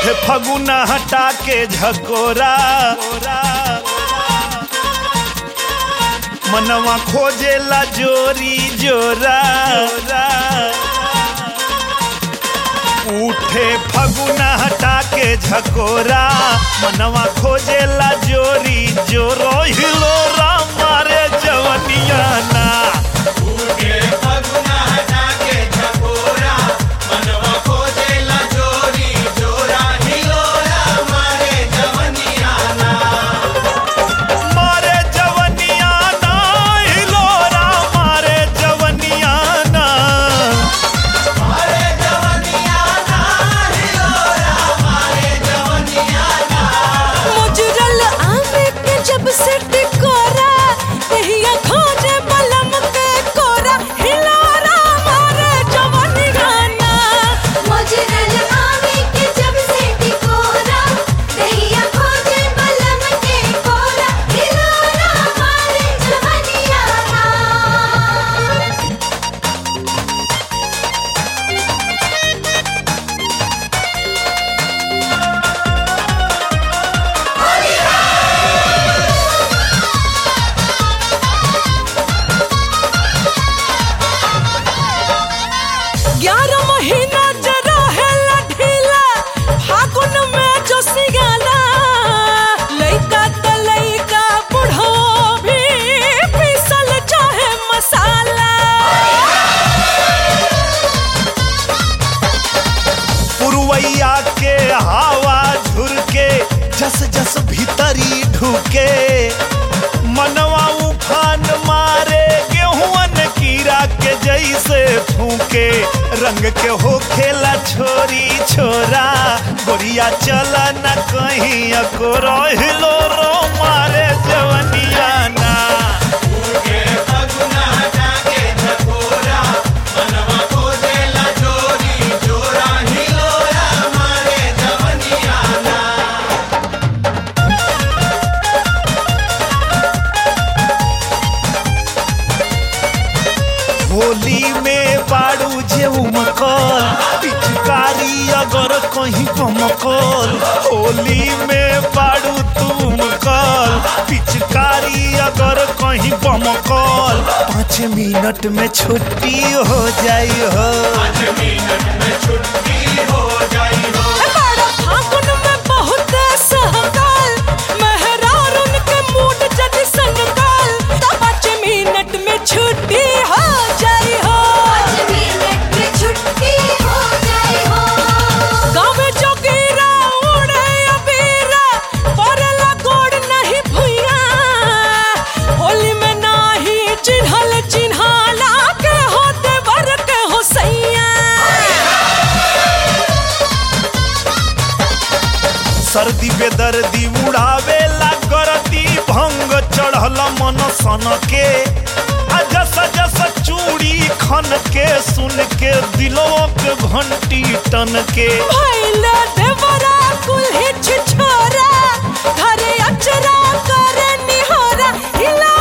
उठे फगुना हटा के झकोरा मनवा खोजेला जोरी जोरा उठे फगुना हटा के झकोरा मनवा खोजेला जोरी जोरो हिलोरा मारे जवनिया ना मारे जवनिया ना हिलोरा मारे जवनिया ना मुजरल आमे के जब से टिकोरा तहिया खोजे बलम के कोरा हिलोरा मारे जवानी गाना मुजरल आवे के जब से टिकोरा दहिया खोजे बलम के कोरा हिलोरा मारे जवनिया ना ग्यारह महीना जरा है ढीला फागुन में जो सियाला लइका त लइका बुढ़ो भी पीसल चाहे मसाला पुरवैया के हवा झुरके जस जस भीतरी ढुके मनवा उफान मारे गेहूं कीड़ा के जैसे फूके रंग के हो खेला छोरी छोरा गोरिया चला न कहीं अको हिलो रो मारे जवनिया ना होली में बाड़ू जे उमकल पिचकारी अगर कहीं कमकल होली में बाड़ू तुम कल पिचकारी अगर कहीं बमकल पाँच मिनट में छुट्टी हो जाई हो बड़ा फागुन में बहुत सहकाल मेहरार उनके मूड जद संकाल तो पाँच मिनट में छुट्टी हो जाई हो पाँच मिनट में छुट्टी हो जाए हो गाँव जोगीरा उड़े अबीरा पड़ला गोड़ नहीं भुइया होली में नाही चिन्हल चिन्हाला के होते बर के हो सैया सर्दी बेदर्दी उड़ावे ला करती भंग चढ़ल मन सन के आ जस जस चूड़ी खन के सुन के दिलों के घंटी टन के भैला देवरा कुल हिच छोरा घरे अचरा करे निहोरा हिला